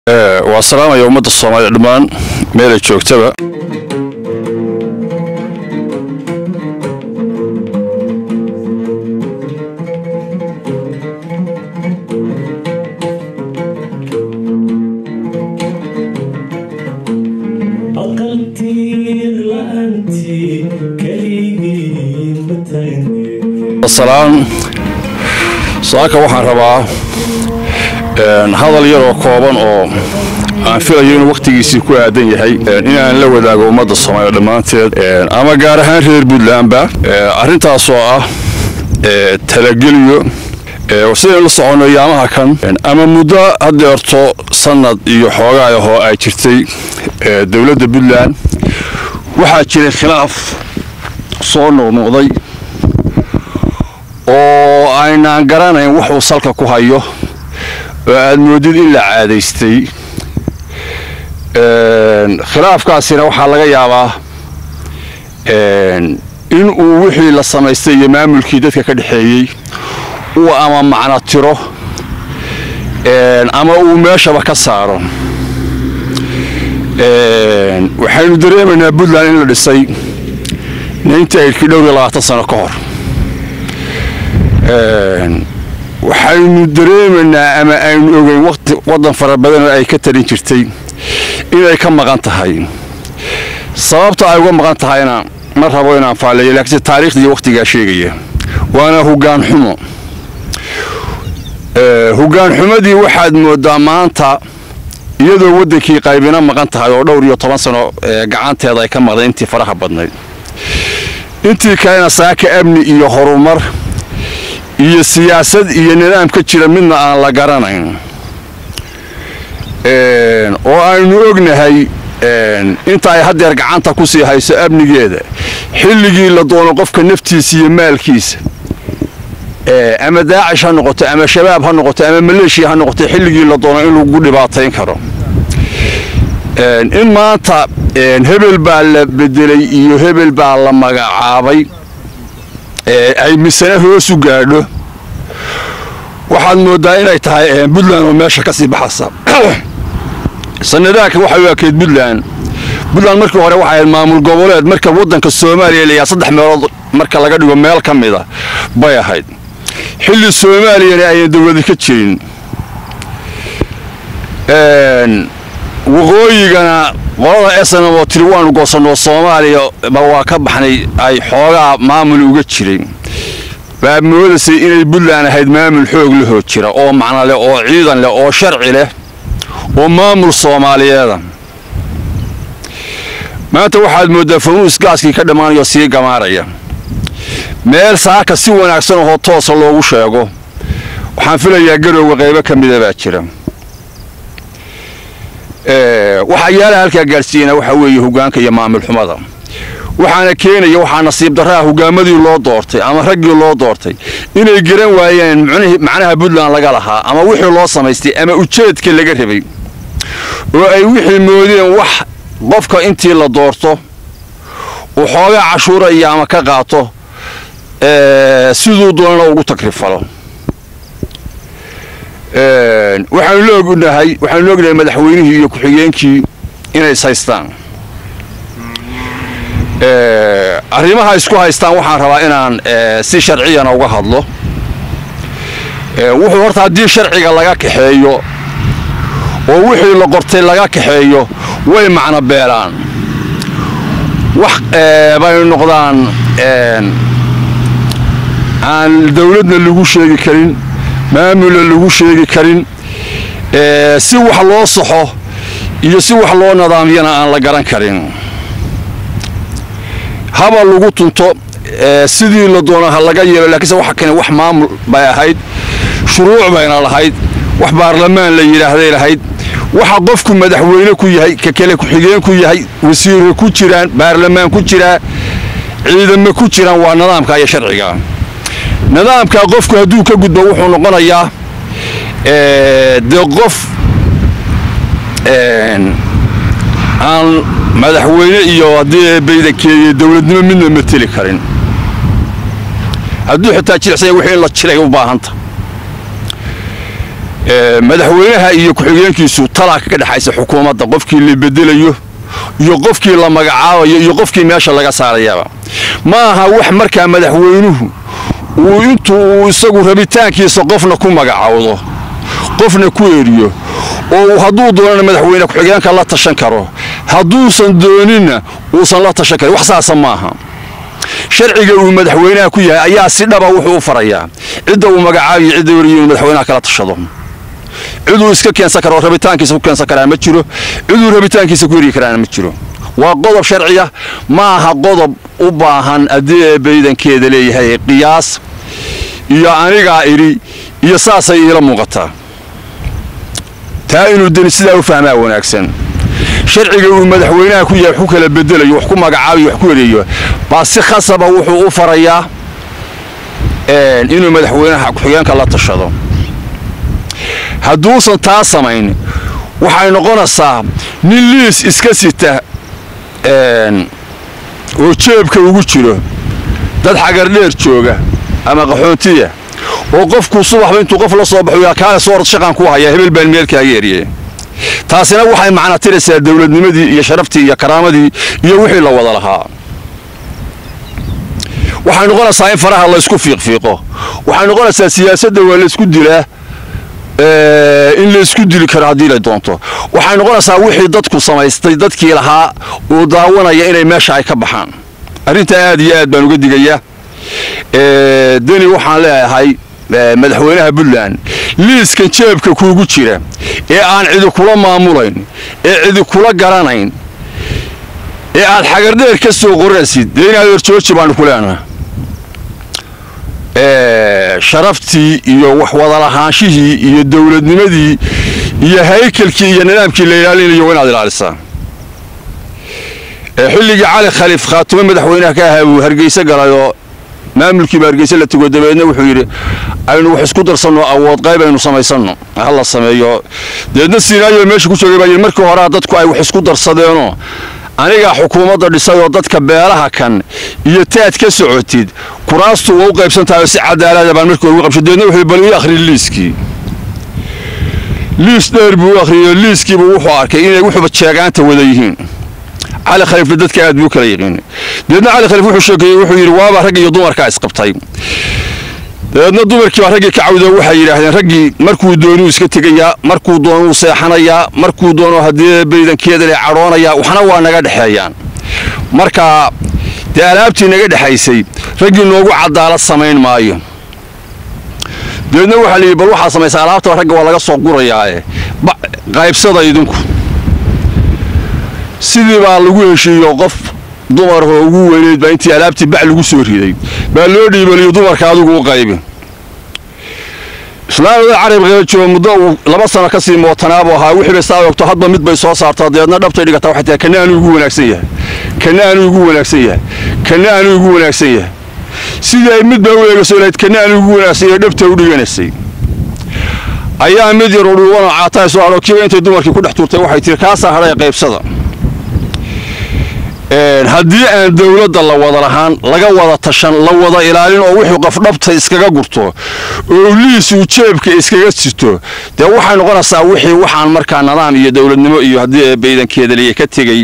waa salaamaya ummadda soomaaliya dhammaan meelay joogtaba salaan saaka waxaan rabaa hadal yaroo kooban oo aan filayo inuu wakhtigiisii ku aadan yahay inaan la wadaago ummadda soomaaliya dhammaanteed ama gaar ahaan reer puntlandba arrintaasoo ah talageliyo sidaynu la soconno yaamaha kan ama muddo haddeerto sannad iyo xoogaa ahoo ay jirtay dowladda puntland waxaa jiray khilaaf soo noqnoqday oo aynaan garanayn wuxuu salka ku hayo oo aad moodid in la caadaystay khilaafkaasina waxaa laga yaabaa in uu wixii la samaystay iyo maamulkii dadka ka dhexeeyey uu ama macno tiro ama uu meeshaba ka saaro waxaynu dareemaynaa puntland in la dhisay nintaydkii dhowr iyo labaatan sano ka hor waxaynu dareemaynaa ama aynu ogeyn waddan fara badanoo ay ka tarin jirtay inay ka maqan tahay sababta ay uga maqan tahayna ma rabo inaan faaleeyo laakiinse taariikhdii wakhtigaa sheegaya waana hoggaan xumo hoggaan xumadii waxaad mooddaa maanta iyadoo waddankii qaybina maqan tahay oo dhowr iyo toban sano gacanteeda ay ka maqday intii faraha badnayd intii kalena saaka amni iyo horumar iyo siyaasad iyo nidaam ka jira midna aan la garanayn oo aynu ognahay inta ay haddeer gacanta ku sii hayso amnigeeda xilligii la doono qofka naftiisa iyo maalkiisa ama daacish ha noqoto ama shabaab ha noqoto ama maleeshiya ha noqoto xilligii la doono in lagu dhibaatayn karo in maanta hebel baa la bedelay iyo hebel baa la magacaabay ay misane hoosu gaadho waxaad mooddaa inay tahay puntland oo meesha ka sii baxaysa sanadaanka waxay u ekeyd puntland puntland markii hore waxay ahayd maamul goboleed marka waddanka soomaaliya layaa saddex meelood marka laga dhigo meel ka mida bay ahayd xilli soomaaliyana ayaan dowladi ka jirin waqooyigana qolada snm oo tiri waanu goosanoo soomaaliya ba waa ka baxnay ay xoogaa maamul uga jiray baa moodaysay inay puntland ahayd maamul xoog lahoo jira oo macno leh oo ciidan leh oo sharci leh oo maamul soomaaliyeeda maanta waxaad mooddaa fanuus gaaskii ka dhammaanayo sii gamaaraya meel saaka si wanaagsan ohoo toosa loogu sheego waxaan filayaa garowga qaybo ka mida baa jira waxayaalaha halkaa gaadhsiiyana waxaa weeye hogaanka iyo maamul xumada waxaana keenaya waxaa nasiib darraha hogaamadii loo doortay ama raggii loo doortay inay garan waayeen macnaha puntland laga lahaa ama wixii loo samaystay ama ujeedka laga rabay oo ay wixii moodeen wax qofka intii la doorto uu xoogaa cashuura iyo ama ka qaato siduu doonana ugu tagrifalo waxaanu la ognahay waxaanu la ognahay madaxweynihii iyo ku-xigeenkii inay is haystaan arrimaha isku haystaan waxaan rabaa inaan si sharciyana uga hadlo wuxuu horta haddii sharciga laga kaxeeyo oo wixii la qortay laga kaxeeyo way macno beelaan wax bay noqdaan aan dawladna lagu sheegi karin maamulna lagu sheegi karin si wax loo saxo iyo si wax loo nidaamyana aan la garan karin haba lagu tunto sidii la doono ha laga yeelo laakiinse waxa kane wax maamul bay ahayd shuruuc bayna lahayd wax baarlamaan la yidhaahday lahayd waxa qofku madaxweyne ku yahay ka kale ku-xigeen ku yahay wasiire ku jiraan baarlamaan ku jiraa ciidamo ku jiraan waa nidaamka iyo sharciga nidaamka qofku hadduu ka gudbo wuxuu noqonayaa dee qof aan madaxweyne iyo haddii baydankeeyo dowladnimo midna mateli karin hadduu xitaa jilicsanya wixii in la jiray u baahanta madaxweynaha iyo ku-xigeenkiisu talaa kaga dhexaysa xukuumadda qofkii la bedelayo iyo qofkii la magacaabayo iyo qofkii meesha laga saarayaba ma aha wax markaa madaxweynuhu uu intuu isagu rabitaankiisa qofna ku magacaawdo qofna ku eriyo oo hadduu doonana madaxweyne ku-xigeenka la tashan karo hadduusan dooninna uusan la tashan karin wax saasa maaha sharciga uu madaxweynaha ku yahay ayaa si dhaba wuxuu u farayaa cidda uu magacaabiyo cidda weriyo inuu madaxweynaha kala tashado ciduu iska keensan karo oo rabitaankiisa ku keensan karaa ma jiro ciduu rabitaankiisa ku heri karaana ma jiro waa qodob sharciya ma aha qodob u baahan haddii ee baydankeeda leeyahay qiyaas iyo anigaa idhi iyo saasay iila muuqataa taa inuu deni sidaa u fahmaa wanaagsan sharciga uu madaxweynaha ku yahay wax ku kala bedelayo wax ku magacaabayo wax ku ereeyo baa si khasaba wuxuu u farayaa inuu madaxweynaha ku-xigeenka la tashado hadduusan taa samayn waxay noqonaysaa nin liis iska sita oo jeebka ugu jiro dad xagardheer jooga ama qaxoontiya oo qofku subaxba intuu qof la soo baxo kaale soo orod shaqan ku haya hebel baan meelkaaga eriye taasina waxay macna tiraysaa dowladnimadii iyo sharaftii iyo karaamadii iyo wixii la wada lahaa waxay noqonaysaa in faraha laysku fiiqfiiqo waxay noqonaysaa siyaasadda waa laysku dilaa in laysku dili karo haddii la doonto waxay noqonaysaa wixii dadku samaystay dadkii lahaa oo daawanaya inay meesha ay ka baxaan arrintaa aad iyo aad baan uga digayaa deni waxaan leeyahay madaxweynaha puntland liiskan jeebka kuugu jira ee aan cidi kula maamulayn ee cidi kula garanayn ee aad xagardheer ka soo qoraysid dee inaad horjooji baanu ku leenaha sharaftii iyo wax wadalahaanshihii iyo dowladnimadii iyo haykalkii iyo nidaamkii la ilaalinayo waa inaad ilaalisaa xilligii cali khaliif khaatumo madaxweynaha ka ahaa buu hargeyse galayoo maamulkiiba hargeyse la tego dabeedna wuxuu yidhi aynu wax isku darsanno awood qayb aynu samaysanno ha la sameeyo dabeedna siinaayo meesha ku joogay baa yidhi markii horea dadku ay wax isku darsadeenoo anigaa xukuumadda dhisay oo dadka beelaha kan iyo taad ka socotid kuraastu waa u qaybsan tahay oo si cadaalada baan markii hore ugu qabshay dabeedna wuxuu bal ii akhriy liiskii liis dheer buu u akhriyey liiskiibu wuxuu arkay inay wuxuuba jeegaanta wada yihiin cali khaliifna dadka aad buu kala yiqiin dabeedna cali khaliif wuxuu sheekeeyey wuxuu yidhi waaba ragga iyo dumarkaa isqabtay dabeedna dumarkii baa raggii ka cawdoo waxay yidhaahdeen raggii markuu doonuu iska tegayaa markuu doonuu seexanayaa markuu doono haddii baydankeeda le cadhoonayaa waxna waa naga dhexeeyaan marka dee alaabtii naga dhexaysay raggii noogu cadaalad samayn maayo dabeedna waxaa layidhi bal waxaa samaysa alaabtaba ragga waa laga soo gurayaae qaybsada idinku sidii baa lagu heshiiyo qof dumaroo ugu weyneyd baa intii alaabtii bac lagu soo riday baa loo dhiibaliyo dumarka adigu u qaybi islaamada carab qeejo muddo uu laba sano ka sii mootanaabuu ahaa wixii bay saa ogto hadba mid bay soo saartaa dabeedna dhabtay dhigataa waxay tahay kana anuu igu wanaagsan yahay kana anuu igu wanaagsan yahay kana anuu igu wanaagsan yahay sidii ay mid baa u eegasoo lahayd kana anuu igu wanaagsan yahay dhabta u dhiganaysay ayaa mid yar oo dhuubanoo caataay soo hadho kiiba intay dumarkii ku dhex tuurtay waxay tiri kaasaa hadhay qaybsada haddii aan dowladda la wada lahaan laga wada tashan la wada ilaalin oo wuxuu qafdhabta iskaga gurto oo liis uu jeebka iskaga sito dee waxay noqonaysaa wixii waxaan markaa nidaam iyo dowladnimo iyo haddii baydankeeda liya ka tegey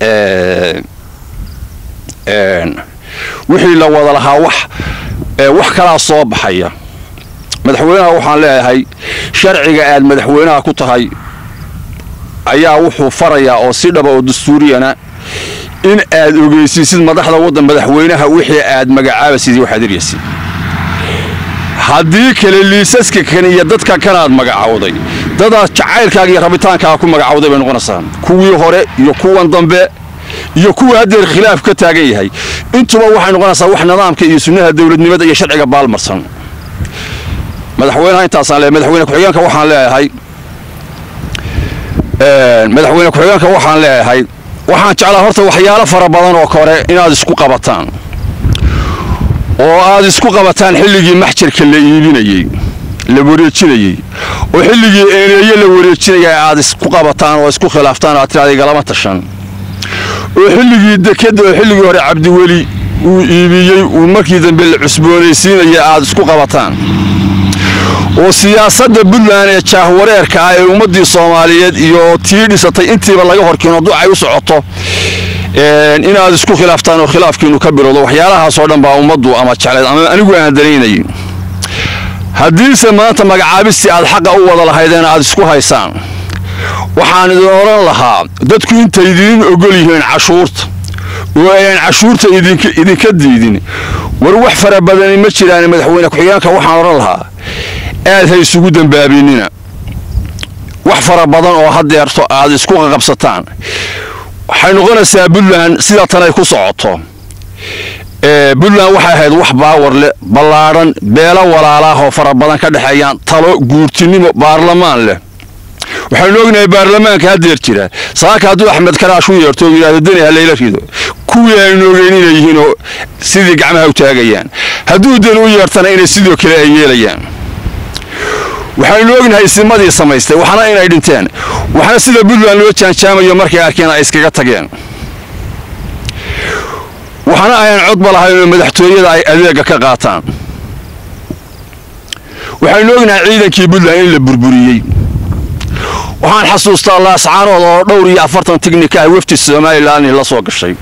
wixii la wada lahaa wax wax kalaa soo baxaya madaxweynaha waxaan leeyahay sharciga aad madaxweynaha ku tahay ayaa wuxuu farayaa oo si dhaba oo dastuuriyana in aad ogeysiisid madaxda waddan madaxweynaha wixii aad magacaabaysid waxaad eryaysid haddii kale liisaska kan iyo dadka kanaad magacawday dadaad jacaylkaaga iyo rabitaankaaga ku magacawday bay noqonaysaa kuwii hore iyo kuwan dambe iyo kuwa haddeer khilaaf ka taagan yahay intuba waxay noqonaysaa wax nidaamka iyo sunnaha dowladnimada iyo sharciga baalmarsan madaxweynaha intaasaan leeyahay madaxweyne ku-xigeenka waxaan leeyahay madaxweyne ku-xigeenka waxaan leeyahay waxaan jeclaa horta waxyaalo fara badan oo kore inaad isku qabataan oo aad isku qabataan xilligii maxjarka la iibinayey la wareejinayey oo xilligii eeneeye la wareejinaya aad isku qabataan oo isku khilaaftaan aad tiraada igalama tashan oo xilligii dekadda oo xilligii hore cabdiweli uu iibiyey uu markii dambe la cusboonaysiinaya aad isku qabataan oo siyaasadda puntland ee jaahwareerka ah ee ummaddii soomaaliyeed iyo tii dhisatay intiiba laga horkeeno ducay u socoto inaad isku khilaaftaan oo khilaafkiinu ka bilowdo waxyaalahaasoo dhan baa ummaddu ama jecleed ama anigu aan danaynayn haddiise maanta magacaabistii aad xaqa u wada lahaydeen aad isku haysaan waxaan idin odhan lahaa dadku intay idiin ogol yihiin cashuurta oo ayaan cashuurta idinka diidin war wax fara badani ma jiraan madaxweyne ku-xigeenka waxaan odhan lahaa aad ha isugu dambaabinina wax fara badan oo hadeerto aad isku qaqabsataan waxay noqonaysaa puntland sida tanay ku socoto puntland waxay ahayd wax baawar leh ballaadhan beelo walaalaah oo fara badan ka dhexeeyaan talo guurtinimo baarlamaan leh waxaynu ognahay baarlamaanka hadeer jira saaka hadduu axmed karaash u yeerto oo yidhahdo deni ha layla rido kuwii aynu ogeyn inay yihiinoo sidii gacmaha u taagayaan hadduu deni u yeertana inay sidoo kale ay yeelayaan waxaynu ognahay isimadii samaystay waxna inay dhinteen waxna sida puntland loo jaanjaamayo markay arkeen ay iskaga tageen waxna ayaan codba lahaynoo madaxtooyada ay adeega ka qaataan waxaynu ognahay ciidankii puntland in la burburiyey waxaan xasuustaa laascaanood oo dhowr iyo afartan tignika ah wafdi somalilan la soo gashay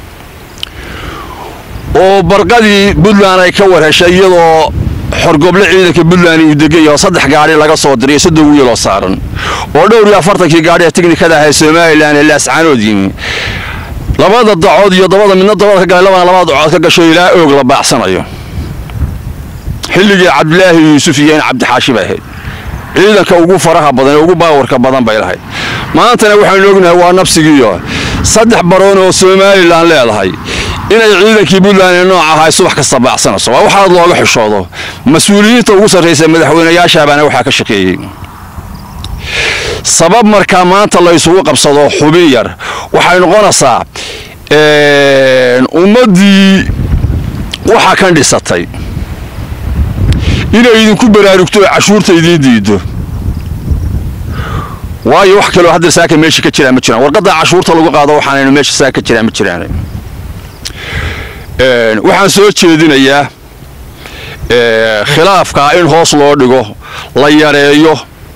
oo barqadii puntland ay ka warheshay iyadoo xorgoble ciidanka puntland uu degay oo saddex gaadhi laga soo diray soddon wiiloo saaran oo dhowr iyo afartankii gaadhi ee tignikada ahay somalilan ee laascaanood yimi labada dacood iyo dabada midna dabada ka galay labana labada dacood ka gasho ilaa oog la baacsanayo xilligii cabdilaahi yuusuf iyo in cabdixaashi bay ahayd ciidanka ugu faraha badan ee ugu baawarka badan bay lahayd maantana waxaynu ognahay waa nabsigiiyo saddex baroon oo somalilan leedahay inay ciidankii puntland ee nooc ahay subax kasta baacsanayso waa waxaad looga xishoodo mas-uuliyiinta ugu sarraysa madaxweynayaashaabaana waxaa ka shaqeeyey sabab markaa maanta la ysugu qabsado xubin yar waxay noqonaysaa ummaddii waxa kan dhisatay inay idinku baraarugto oo cashuurta idiin diido waayo wax kaloo hadda saaka meesha ka jiraan ma jiraan warqadda cashuurta lagu qaado waxaanaynu meesha saaka ka jiraan ma jiraan waxaan soo jeedinayaa khilaafkaa in hoos loo dhigo la yareeyo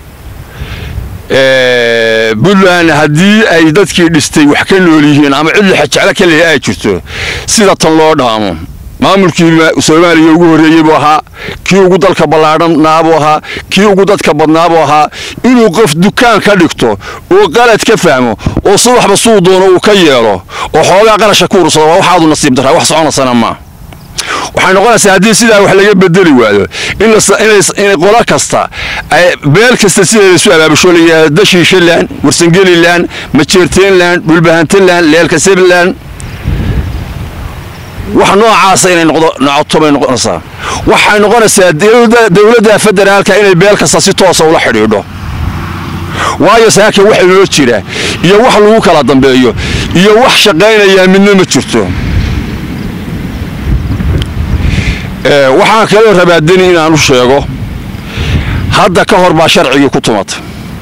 puntland haddii ay dadkii dhistay wax ka nool yihiin ama cid lixajeclo ka lehi ay jirto sida tan loo dhaamo maamulkii soomaaliya ugu horreeyey buu ahaa kii ugu dalka ballaadhanaa buu ahaa kii ugu dadka badnaa buu ahaa inuu qof dukaan ka dhigto oo qalad ka fahmo oo subaxba suu doono uu ka yeelo oo xoogaa qarasha ku ursado waa waxaadu nasiib daraa wax soconaysana maa waxay noqonaysaa haddii sidaa wax laga bedeli waayo in qolo kasta beel kasta sideeda isu abaabusho layihaahdo dashiishaland warsangeliland majeerteenland dhulbahantaland leelkasebiland wax noocaasa inay noqoto bay noqonaysaa waxay noqonaysaa dowladda federaalka inay beel kasta si toosa ula xidhiidho waayo saaka wax inoo jira iyo wax lagu kala dambeeyo iyo wax shaqaynayaa midna ma jirto waxaan kaloo rabaa deni inaan u sheego hadda ka hor baa sharcigii ku tumatay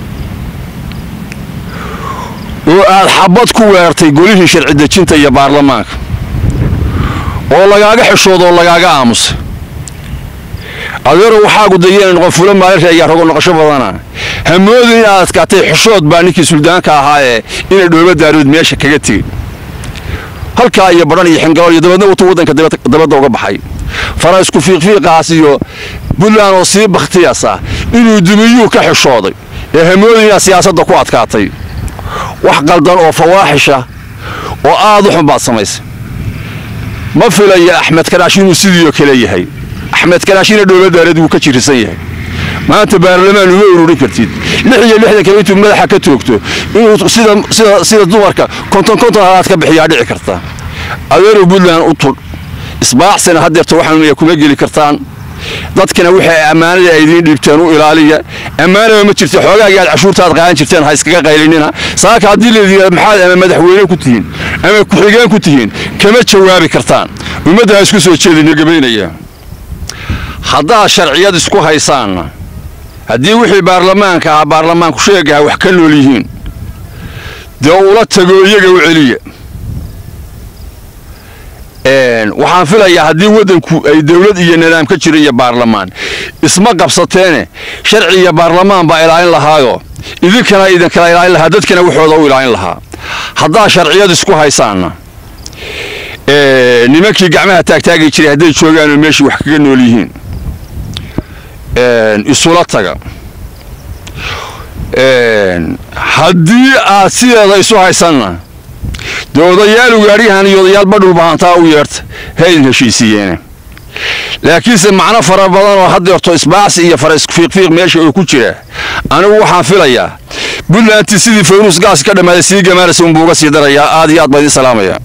oo aad xabad ku weerartay golihii sharci dejinta iyo baarlamaanka oo lagaaga xishoodo oo lagaaga aamusay adeero waxaagu dayana noqon fulo maalinka ayaa rogo noqosho badana hamoodin inaad adkaatay xishood baa ninkii suldaanka ahaa ee inay dhooba daarood meesha kaga tegey halkaa iyo badhan iyo xingalool iyo dabeedna wutuu waddanka dabadda uga baxay faraysku fiiqfiiqaas iyo puntland oo sii bakhtiyasa inuu dumiyuu ka xishooday ee hamoodin inaad siyaasadda ku adkaatay wax qaldan oo fawaaxisha oo aad u xun baad samaysay ma filaya axmed karaash inuu sidiioo kale yahay axmed karaashina dhoobadaareed wuu ka jirisan yahay maanta baarlamaan uma ururin kartid lix iyo lixdan kale intuu madaxa ka toogto inuu sida dumarka konton konton halaad ka bixiyaa dhici karta adeerow puntland u tudh isbaacsina hadeerta waxaan kuma geli kartaan dadkana wixii ammaanada ay idiin dhiibteen u ilaaliya ammaanaba ma jirta xoogaagii aad cashuurtaad qaadan jirteen ha iskaga qaylinina saaka haddii layidhahdo maxaad ama madaxweyne ku tihiin ama ku-xigeen ku tihiin kama jawaabi kartaan ummadda ha isku soo jeedina gabaynaya haddaad sharciyad isku haysaanna haddii wixii baarlamaanka ahaa baarlamaanku sheegaha wax ka nool yihiin dee ula tago iyaga u celiya waxaan filayaa haddii waddanku ay dowlad iyo nidaam ka jiro iyo baarlamaan isma qabsateene sharci iyo baarlamaan baa ilaalin lahaayo idinkana idinkala ilaalin lahaa dadkana waxooda u ilaalin lahaa haddaa sharciyad isku haysaanna nimankii gacmaha taagtaagi jiray hadday joogaanoo meeshii wax kaga nool yihiin isula taga haddii aad sideeda isu haysanna dee odayaal ugaadhyahan iyo odayaal badhulbahantaa u yeerta haydin heshiisiiyeene laakiinse macno fara badan oo haddeerto isbaacsi iyo fara isfiiqfiiq meesha oo ku jira anigu waxaan filayaa buntlandti sidii fayruus gaas ka dhammaaday sii gamaaraysa unbuu uga sii darayaa aad iyo aad baa idiin salaamaya